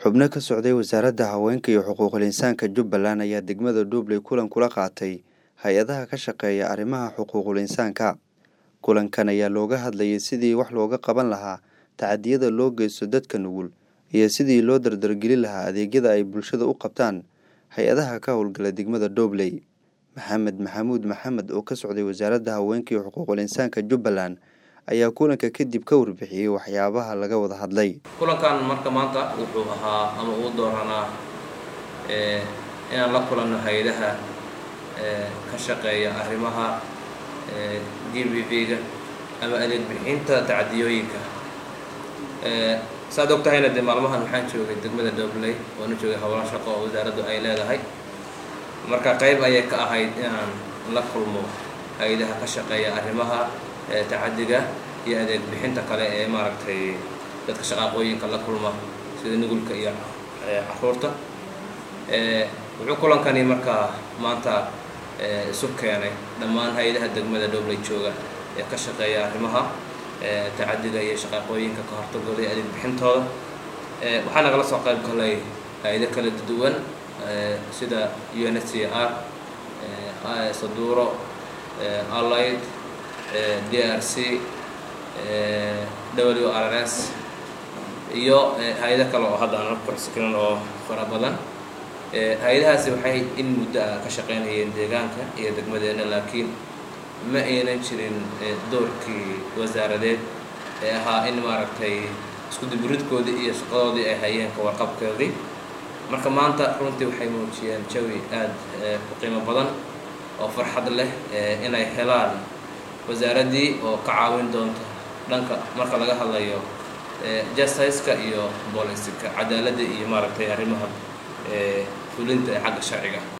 xubno ka socday wasaaradda haweenka iyo xuquuqul insaanka jubbaland ayaa degmada dhuubley kulan kula qaatay hay-adaha ka shaqeeya arrimaha xuquuqul insaanka kulankan ayaa looga hadlayay sidii wax looga qaban lahaa tacadiyada loo geysto dadka nugul iyo sidii loo dardargelin lahaa adeegyada ay bulshada u qabtaan hay-adaha ka howlgala degmada dhuubley maxamed maxamuud maxamed oo ka socday wasaaradda haweenka iyo xuquuqul insaanka jubbaland ayaa kulanka kadib ka warbixiyey waxyaabaha laga wada hadlay kulankan marka maanta wuxuu ahaa ama uu dooranaa inaan la kulanno hay-adaha ka shaqeeya arrimaha d b v-ga ama adeeg bixinta tacadiyooyinka saaad og tahayna dee maalmahan waxaan joogay degmada dobley oona joogay howlo shaqo oo wasaaraddu ay leedahay marka qayb ayay ka ahayd inaan la kulmo hay-adaha ka shaqeeya arrimaha tacadiga iyo adeeg bixinta kale ee maaragtay dadka shaqaaqooyinka la kulma sida nugulka iyo caruurta wuxuu kulankani markaa maanta isu keenay dhammaan hay-adaha degmada dhobley jooga ee ka shaqeeya arrimaha tacadiga iyo shaqaaqooyinka ka hortagooda iyo adeeg bixintooda waxaa nagala soo qayb galay hay-ado kala duwan sida u n h c r saduuro allied d r c w r s iyo hay-ado kale oo hadda aan kuxsikinan oo fara badan hay-adahaasi waxay in muddo ah ka shaqeynayeen deegaanka iyo degmadeena laakiin ma aynan jirin doorkii wasaaradeed ee ahaa in maaragtay isku diburidkoodii iyo shaqadoodii ay hayeen ka warqabkoodii marka maanta runtii waxay muujiyeen jawi aada u qiimo badan oo farxad leh inay helaan wasaaraddii oo ka caawin doonta dhanka marka laga hadlayo justice-ka iyo booliska cadaaladda iyo maaragtay arrimaha fulinta ee xagga sharciga